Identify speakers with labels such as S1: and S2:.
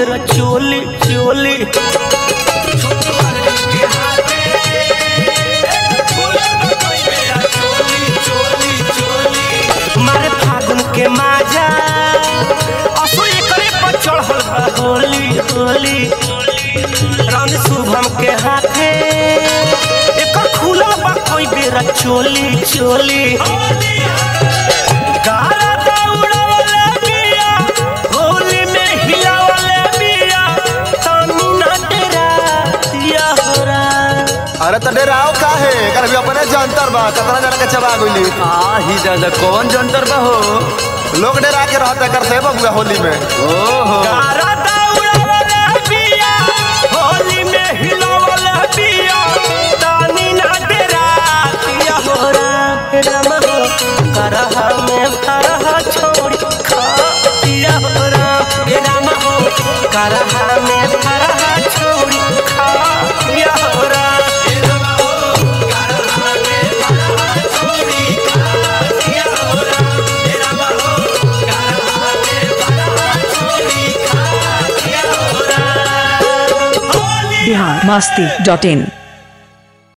S1: बेर चोली चोली मारे फागुन के माजा असो एकरे पर चढ़ल बा होली होली रंग शुभम के हाथे एकर खुला बा कोई बेरा चोली चोली गारा दौड़वले बिया, होली में हिलावले बिया, तनी ना डेरा दिया होरा।
S2: अरे तो डेराओ का है कर भी अपने जंतर बा कतना जना के चबा गइली
S3: आ ही दादा कौन जंतर बा हो
S2: लोग डेरा के रहते करते बबुआ होली में
S3: ओहो
S1: गारा दौड़वले बिया, होली में हिलावले बिया, तनी ना डेरा दिया होरा। राम हो, करहा में करहा छोड़ी खा दिया होरा। हे राम हो, करहा में करहा छोड़ी खा दिया होरा। हे राम हो, करहा में करहा छोड़ी खा दिया होरा। हे राम हो, करहा में करहा छोड़ी खा दिया होरा। होली
S4: बिहार मस्ती डॉट इन